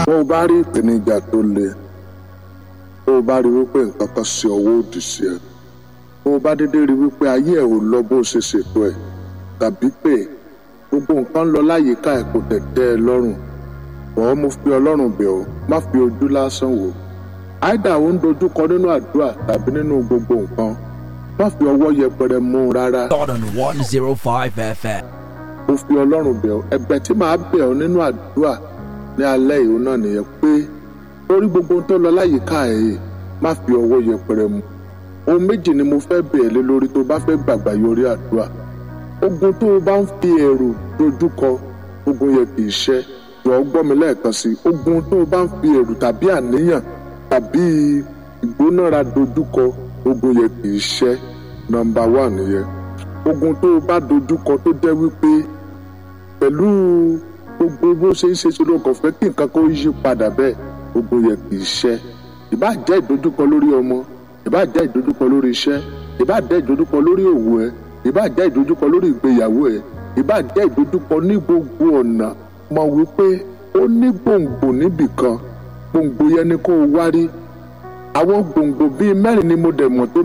bó o bá rí ìpèníjà tó le bó o bá rí wípé nǹkan kan ṣe ọwọ́ òdì sí ẹ bó o bá dédé rí wípé ayé ẹ ò lọ bó o ṣe ṣètò ẹ tàbí pé gbogbo nǹkan ń lọ láyìíká ẹ kò tẹ̀ tẹ́ ẹ lọ́rùn bọ́ọ̀ mo fi ọlọ́run bẹ̀ ọ́ má fi ojú lásán wò àìdá ò ń dojúkọ nínú àdúrà tàbí nínú gbogbo nǹkan má fi ọwọ́ yẹpẹrẹ mú un rárá Jordan 105 FM. mo fi ọlọ́run bẹ̀ ọ́ ẹ̀bẹ̀ tí màá bẹ̀ ọ́ nínú àdúrà ní alẹ́ ìhó náà nìyẹn pé lórí gbogbo ohun tó lọ láyìíká ẹ̀ yìí má fi ọwọ́ yẹpẹrẹ mú ohun méjì ni mo fẹ́ bẹ̀ ẹ́ lé lórí tó bá fẹ́ gbàgbà yọrí àdúrà ogun tó o bá ń fi ẹ̀rù dojúkọ ogun yẹn kì í ṣẹ́ jọ̀ọ́ gbọ́ mi lẹ́ẹ̀kan sí i ogun tó o bá ń fi ẹ̀rù tàbí àníyàn tàbí ìgbónára dojúkọ ogun yẹn kì í ṣẹ́ nọ́mbà wà nìyẹn ogun tó o bá dojúkọ tó jẹ́ wípé pẹ̀lú gbogbo bó ṣe ń ṣe ṣe ló kàn fẹ́ kí nǹkan kó yí padà bẹ́ẹ̀ ogun yẹn kì í ṣẹ́ ìbá jẹ́ ìdojúkọ lórí ọmọ ìbá jẹ́ ìdojúkọ lórí iṣẹ́ ìbá jẹ́ ìdojúkọ lórí òwò ẹ ìbá jẹ́ ìdojúkọ lórí ìgbéyàwó ẹ ìbá jẹ́ ìdojúkọ ní gbogbo ọ̀nà mọ̀ wípé ó ní gbòǹgbò níbì kan gbòǹgbò yẹn ni kó o wárí àwọn gbòǹgbò bíi mẹ́rin ni mo dẹ̀ mọ̀ tó